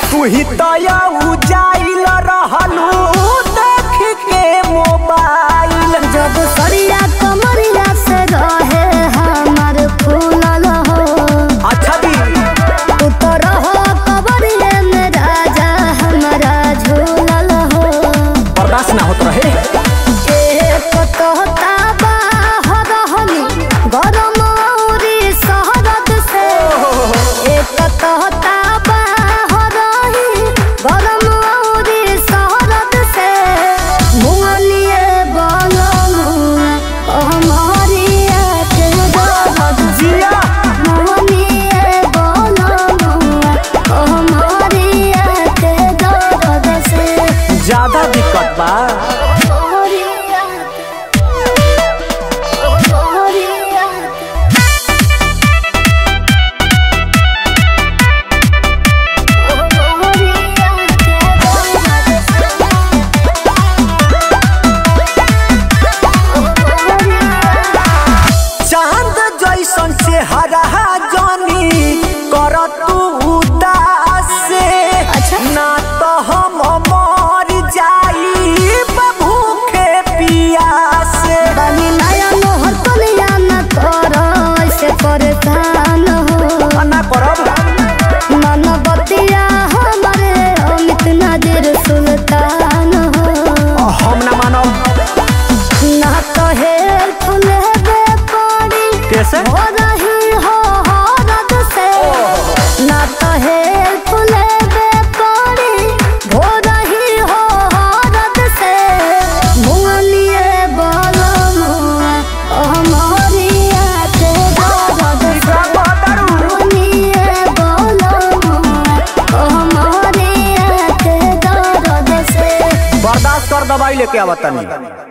तू ही तया उजाइल रहलू देख के मोबाइल जब सरिया कमरिया से रहे हमार फूलल हो अच्छा दी तू तो रहो कबरिए में राजा हमारा झूलल हो बर्दाश्त ना होत रहे एक तोता बाहर हनी गरम औरी शहरद से एक तोता बाहर ही गरम औरी शहरद से मुअलिए बनमुआ हमारिया के दर्द जिया मुअलिए बनमुआ हमारिया के दर्द से ज्यादा दिक्कत बा हमारिया हमारिया चांद जैसन चेहरा जानी कर तू उदास से अच्छा। ना तो हम मर जाई भूखे पियास से बनी नया मोहर कलिया न करो ऐसे परेशान हो ना करब मन बतिया हमारे अमित नजर सुल्तान हो हम ना मानब ना तो हेल्प लेबे पड़ी कैसे हो रही हो हरद से ना तो हेल्प लेबे पड़ी हो रही हो हरद से मुअलिए बलमुआ हमारिया के दर्द से मुअलिए बलमुआ हमारिया के दर्द से बर्दाश्त कर दवाई लेके आवतनी